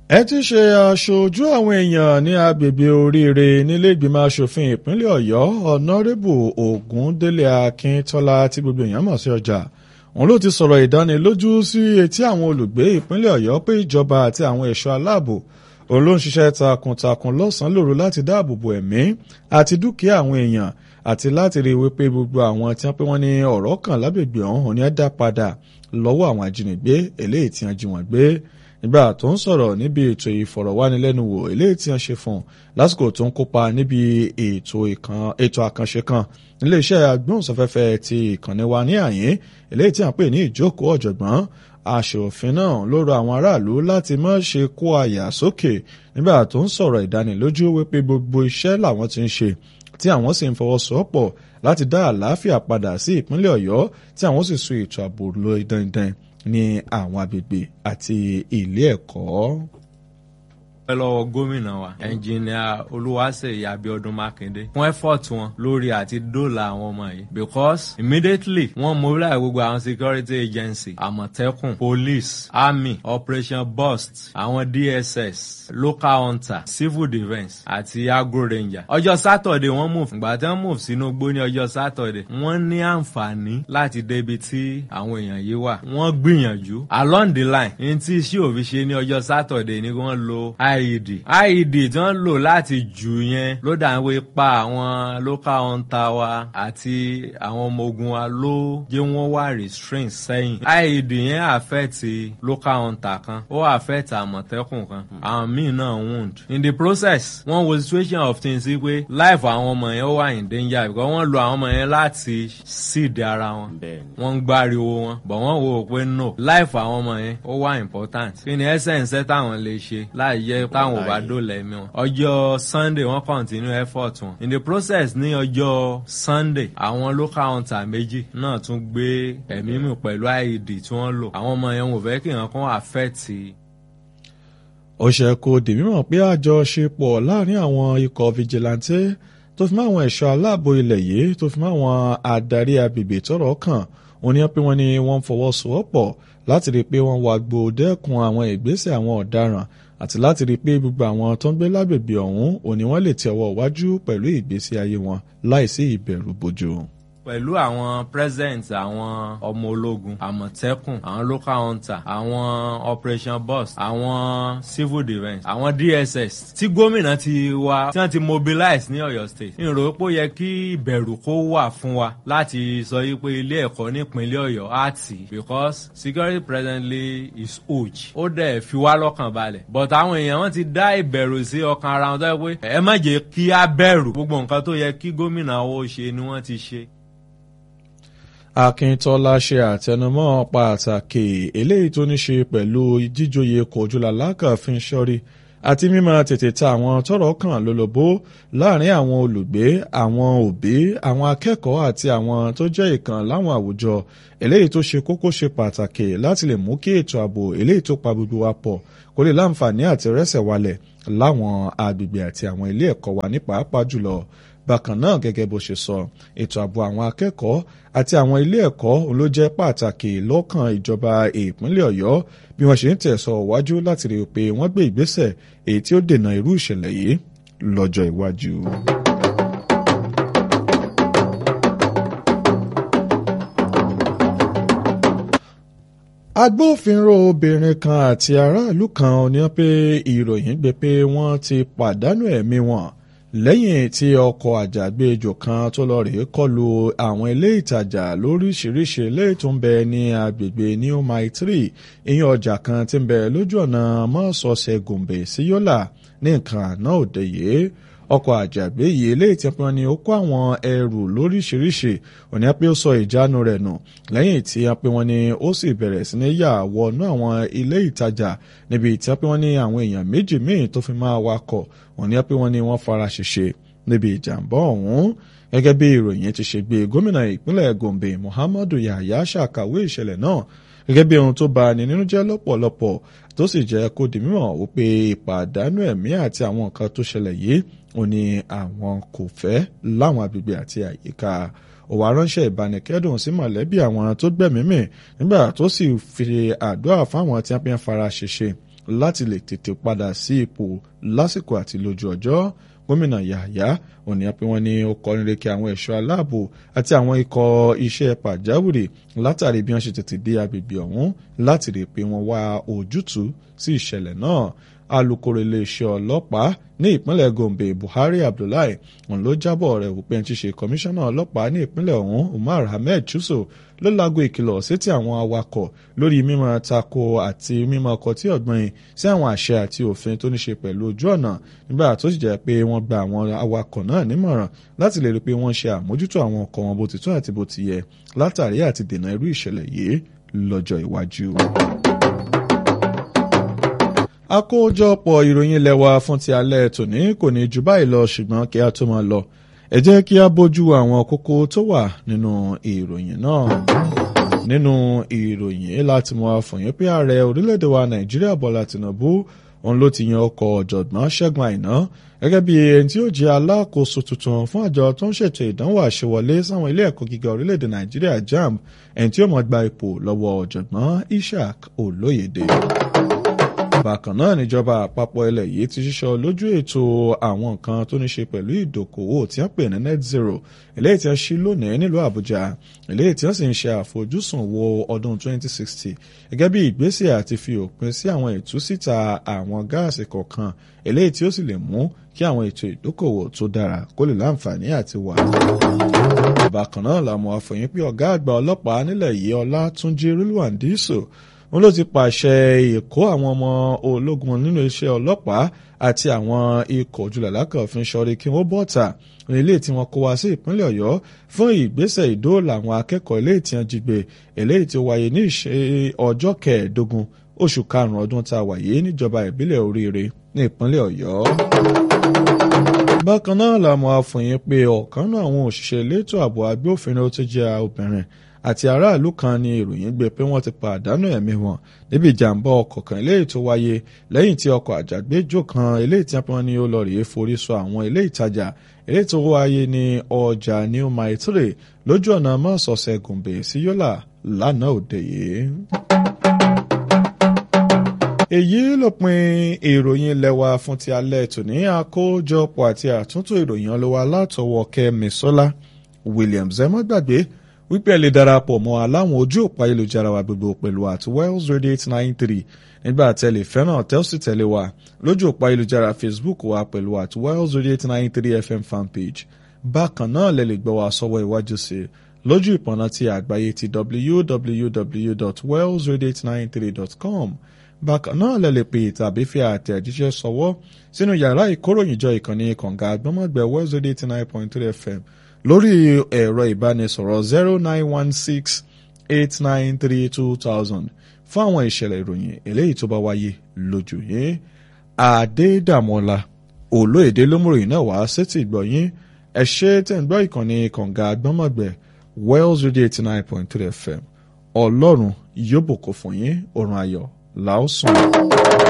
ẹ ti ṣe aṣojú àwọn èèyàn ní agbègbè oríire nílé ìgbìmọ̀ asòfin ìpínlẹ̀ ọ̀yọ́ ọ̀nàrẹ́bù ògúndélé akíntọ́lá tí gbogbo èèyàn mọ̀ sí ọjà òun ló ti sọ̀rọ̀ ìdánilójú sí etí àwọn olùgbé ìpínlẹ̀ ọ̀yọ́ pé ìjọba àti àwọn ẹ̀ṣọ́ aláàbò òun ló ń ṣiṣẹ́ takuntakun lọ́sàn-án lóru láti dáàbò bo ẹ̀mí àti dúkìá àwọn èèyàn àti láti rí i wípé gbogbo àwọn tí wọ́n pé wọ́n ní ọ̀rọ̀ kan lágbègbè ọ̀hún ní ẹ̀ dá padà lọ́wọ́ àwọn ajínigbé eléyìí tí wọ́n jí wọn gbé nígbà tó ń sọ̀rọ̀ níbi ètò ìfọ̀rọ̀wánilẹ́nuwò eléyìí tí wọ́n ṣe fún un lásìkò tó ń kópa níbi ètò àkànṣe kan níléeṣẹ́ agbóhùnsáfẹ́fẹ́ ti ìkànnì wa ní àyín eléyìí tí wọ́n pè ní ìjókòó ọ̀jọ̀gbọ́n aṣòfin náà ló rọ àwọn aráàlú láti má ṣe kó àyà sókè nígbà tó ń sọ̀rọ̀ ìdánilójú wípé gbogbo iṣẹ́ làwọn ti ń ṣe tí àwọn sì ń fọwọ́sowọ́pọ̀ láti dá àlàáfíà padà sí ìpínlẹ̀ ọ̀yọ́ tí àwọn sì so ètò ààbò lọ dandan ní àwọn agbègbè àti ilé ẹ̀kọ́. ẹ lọ́wọ́ gómìnà wa ẹnjìnìà olúwaṣeyì abiodun makinde fún effort wọn lórí àti dóòlà àwọn ọmọ yìí because immediately wọ́n mobilize gbogbo àwọn security agency àmọ̀tẹ́kùn police army operation burst àwọn dss local hunter civil defence àti agro ranger ọjọ́ saturday wọ́n move ìgbà tí wọ́n move sínú igbó ní ọjọ́ saturday wọ́n ní àǹfààní láti débi tí àwọn èèyàn yìí wà wọ́n gbìyànjú along the line ní tí iṣẹ́ òfin ṣe ní ọjọ́ saturday ni wọ́n lo ied ied tí wọ́n lò láti jù yẹn ló dà ń wé pa àwọn local hunter wa àti àwọn ọmọ ogun wa ló jẹ́ wọ́n wá restraint sẹ́yìn ied yẹn affect local hunter kan ó affect àmọ̀tẹ́kùn kan àwọn míì náà wound in the process wọ́n wo situation of things sí pé life àwọn ọmọ yẹn ó wà in danger because wọ́n lo àwọn ọmọ yẹn láti seed ara wọn wọ́n ń gbáriwo wọn but wọ́n wò ó pé no life àwọn ọmọ yẹn ó wà important kí ni essence táwọn lè ṣe láì yẹ táwọn ò bá dóòlà ẹ̀mí wọn ọjọ́ sunday wọ́n continue effort wọn in the process ní ọjọ́ sunday àwọn local hunter méjì náà tún gbé ẹ̀mí mi pẹ̀lú ied tí wọ́n lò àwọn ọmọ yẹn wò fẹ́ kí nǹkan kan affect ó ṣe kó di mímọ̀ pé àjọṣepọ̀ láàrin àwọn ikọ̀ fìjìláńtẹ́ tó fi mọ́ àwọn ẹ̀ṣọ́ aláàbò ilẹ̀ yìí tó fi mọ́ àwọn adarí agbègbè tọ́rọ̀ kàn wọ́n ní pé wọ́n ní wọ́n fọwọ́sowọ́pọ̀ láti rí i pé wọ́n wá gbó dẹ́kun àwọn ìgbésẹ̀ àwọn ọ̀daràn àti láti rí i pé gbogbo àwọn tó ń gbé lágbègbè ọ̀hún òní wọ́n lè tẹ ọwọ́ iwájú pẹ̀lú ìgbésí ayé wọn láìsí ìbẹ̀rù bojo pẹ̀lú àwọn president àwọn ọmọ ológun àmọ̀tẹ́kùn àwọn local hunter àwọn operation boss àwọn civil defence àwọn dss tí gómìnà ti wá tí wọ́n ti mobilize ní ọ̀yọ́ state ní ìrò pé ó yẹ kí ìbẹ̀rù kó wà fún wa láti sọ yí pé ilé ẹ̀kọ́ nípínlẹ̀ ọ̀yọ́ á tì because security presently is huge ó dẹ̀ fi wá lọ́kàn balẹ̀ but àwọn èèyàn wọn ti dá ìbẹ̀rù sí ọkàn ara wọn tó yẹ pé ẹ má jẹ́ kí á bẹ̀rù gbogbo nǹkan tó yẹ kí gómìnà ó ṣe ni wọ́n ti ṣe. Akíntọ́lá ṣe àtẹnumọ́ pàtàkì eléyìí tó ní ṣe pẹ̀lú jíjòyè kòjúlalákà fi ń ṣọ́rí àti mímọ tètè ta àwọn tọ́rọ̀ kàn lólobó láàrin àwọn olùgbé àwọn òbí àwọn akẹ́kọ̀ọ́ àti àwọn tó jẹ́ ìkan láwọn àwùjọ eléyìí tó ṣe kókó ṣe pàtàkì láti lè mú kí ètò ààbò eléyìí tó pa gbogbo wa pọ̀ kó lè láǹfààní àti rẹ́sẹ̀ walẹ̀ láwọn agbègbè àti àwọn ilé ẹ̀kọ́ wa ní pàápàá jùlọ bákan náà gẹ́gẹ́ bó ṣe sọ ètò ààbò àwọn akẹ́kọ̀ọ́ àti àwọn ilé ẹ̀kọ́ ló jẹ́ pàtàkì lọ́kàn ìjọba ìpínlẹ̀ ọ̀yọ́ bí wọ́n ṣe ń tẹ̀sọ̀ wájú láti rí i pé wọ́n gbé ìgbésẹ̀ èyí tí ó dènà irú ìṣẹ̀lẹ̀ yìí lọ́jọ́ iwájú. agbófinró obìnrin kan àti aráàlú kan ní pé ìròyìn gbé pé wọ́n ti pàdánù ẹ̀mí wọn lẹ́yìn tí ọkọ̀ àjàgbéjò kan tó lọ rèé kọlu àwọn ilé ìtajà lóríṣiríṣi ilé tó ń bẹ ní agbègbè new mile three ìyẹn ọjà kan tí ń bẹ lójú ọ̀nà mọ́sọ̀ọ̀sẹ̀ gòǹbè sí yọ́là ní nǹkan àná òde yìí ọkọ̀ àjàgbé yìí eléyìí tí wọ́n ní ó kó àwọn ẹrù lóríṣiríṣi òní pé ó sọ ìjánu rẹ̀ nù lẹ́yìn tí wọ́n pé wọ́n ní ó sì bẹ̀rẹ̀ sí ní yà wọnú àwọn ilé ìtajà níbi tí wọ́n pé wọ́n ní àwọn èèyàn méjì míì tó fi máa wakọ̀ òní pé wọ́n ní wọ́n fara ṣèṣe níbi ìjàmbá ọ̀hún gẹ́gẹ́ bí ìròyìn ti ṣe gbé gómìnà ìpínlẹ̀ gombe muhammadu yahaya ṣàkàwé ìṣẹ̀lẹ̀ náà gẹ́gẹ́ bí ohun tó bà ní nínú jẹ́ lọ́pọ̀lọpọ̀ tó sì jẹ́ kó di mímọ̀ wípé ìpàdánù ẹ̀mí àti àwọn nǹkan tó ṣẹlẹ̀ yìí ó ní àwọn kò fẹ́ láwọn agbègbè àti àyíká ó wá ránṣẹ́ ìbánikẹ́dùn sí mọ̀lẹ́bí àwọn tó gbẹ̀mí mì nígbà tó sì fi àdúrà fáwọn tí wọ́n fi ń fara ṣèṣe láti lè tètè padà sí ipò lásìkò àti lójú ọjọ́ gómìnà yàyà òní pé wọ́n ní ó kọrin reke àwọn ẹ̀ṣọ́ aláàbò àti àwọn ikọ̀ iṣẹ́ pàjáwìrì látàrí bí wọ́n ṣe tètè dé agbègbè ọ̀hún láti rí i pé wọ́n wá ojútùú sí ìṣẹ̀lẹ̀ náà alūkkóró iléeṣẹ́ ọlọ́pàá ní ìpínlẹ̀ gombe buhari abdullahi òun ló jábọ̀ rẹ̀ wípé ẹni tí ṣe kọmíṣánná ọlọ́pàá ní ìpínlẹ̀ ọ̀hún umar ahmed chuso ló láago ìkìlọ̀ sétí àwọn awakọ̀ lórí mímọ tako àti mímọ ọkọ̀ tí ọ̀gbìn sí àwọn àṣẹ àti òfin tó ní ṣe pẹ̀lú ojú ọ̀nà nígbà tó sì jẹ́ pé wọ́n gba àwọn awakọ̀ náà nímọ̀ràn láti lè rí i pé wọ́n ṣe àmójútó àwọn ọkọ̀ wọn bó ti tún àti bó ti yẹ látàrí àti dènà irú ìṣẹ̀lẹ̀ yìí lọ́jọ́ iwájú àkójọpọ̀ ìròyìn lẹ́wà fún ti alẹ́ tòní kò ní ju báyìí lọ ṣùgbọ́n kí a tó máa lọ ẹ jẹ́ kí a bójú àwọn kókó tó wà nínú ìròyìn náà nínú ìròyìn láti mọ àfọyín pé ààrẹ orílẹ̀-èdè wa nàìjíríà bọ́lá tìǹbù òun ló ti yan ọkọ̀ ọ̀jọ̀gbọ́n ṣẹ́gun àìná gẹ́gẹ́ bí ẹni tí ó jẹ́ alákòóso tuntun fún àjọ tó ń ṣètò ìdánwò àṣewọlé sáwọn ilé ẹ̀kọ́ gíga orílẹ̀-èdè nàìjíríà jamb ẹni tí ó mọ̀ gba ipò lọ́wọ́ ọ̀jọ̀gbọ́n ishaq olóyèdè bákan náà níjọba àpapọ̀ ilẹ̀ yìí ti ṣíṣọ lójú ètò àwọn nǹkan tó ní ṣe pẹ̀lú ìdókòwò tí wọ́n pè ní net zero eléyìí tí wọ́n ṣí lónìí nílùú àbújá eléyìí tí wọ́n sì ń ṣe àfojúsùn wo ọdún 2060 gẹ́gẹ́ bí ìgbésẹ̀ àti fi òpin sí àwọn ìtúsíta àwọn gáàsì kọ̀ọ̀kan eléyìí tí ó sì lè mú kí àwọn ètò ìdókòwò tó dára kó lè láǹfààní àti wà. bákan náà làwọn afọyín pé ọ̀gá àgbà ọlọ́pàá nílẹ̀ yìí ọlátúnjí rúlùwàndíṣò wọn ló ti pàṣẹ ìkó àwọn ọmọ ológun nínú iṣẹ́ ọlọ́pàá àti àwọn ikọ̀ ojúlàlákà òfin ṣọ́rí kí wọ́n bọ́ta ní ilé tí wọ́n kó wá sí ìpínlẹ̀ ọ̀yọ́ fún ìgbésẹ̀ ìdóòlà àwọn akẹ́kọ̀ọ́ ilé tí wọ́n jí gbé eléyìí tí ó wáyé ní ìṣe ọjọ́ kẹẹ̀ẹ́dógún oṣù karùn-ún ọdún tá a wà yìí níjọba ìbílẹ̀ oríire ní ìpínlẹ̀ ọ̀yọ́. bákan náà làwọn afọyín pé ọ̀kan náà àwọn òṣìṣẹ́ elétò ààbò agbófinró tó jẹ́ obìnrin àti aráàlú kan ní ìròyìn gbé pé wọ́n ti pàdánù ẹ̀mí wọn níbi ìjàmbá ọkọ̀ kan eléyìí tó wáyé lẹ́yìn tí ọkọ̀ àjàgbéjò kan eléyìí tí wọ́n ní ó lọ rèé forí sọ àwọn ilé ìtajà eléyìí tó wáyé ní ọjà new maitre lójú ọ̀nà mọ́sọ̀ọ̀sẹ̀ gùnbè sí yọ́là lánàá òde yìí. èyí lópin ìròyìn lẹ́wà fún ti alẹ́ tòní àkójọpọ̀ àti àtúntò ìròyìn ọlọ́wà látọwọ́ kẹ́mi sọ́lá williams ẹ má gbàgbé wípé ẹ lè darapọ̀ mọ́ aláwọn ojú òpó ayélujára wa gbogbo pẹ̀lú at wells radio eight nine three nígbà tẹ́lẹ̀ fẹ́ràn tẹ́lsì tẹ́lẹ̀ wa lójú òpó ayélujára facebook wa pẹ̀lú at wells radio eight nine three fm fanpage bákan náà lẹ lè gbọ́ wa sọ́wọ́ iwájú sí lójú ìpọ̀nà ti àgbáyé ti www.wellsradio893.com bákan náà lẹ lè pè tàbí fi àtẹ̀jíṣẹ́ sọwọ́ sínú yàrá ìkóròyìnjọ ìkànnì kànga àgbọ̀mọ̀gbẹ̀ wells radio eighty nine point three fm lórí ẹ̀rọ ìbánisọ̀rọ̀ zero nine one six eight nine three two thousand fún àwọn ìṣẹ̀lẹ̀ ìròyìn eléyìí tó bá wáyé lójú yín àdédàmọ́lá olóyèdè lómùròyìn náà wá sétí ìgbọ̀yìn ẹ ṣé tẹ̀ ń gbọ́ ìkànnì kànga àgbọ̀mọ̀gbẹ̀ wells radio eighty nine point three fm ọlọ́run yóò bùkún fún yín òrùn ayọ̀ làásùn.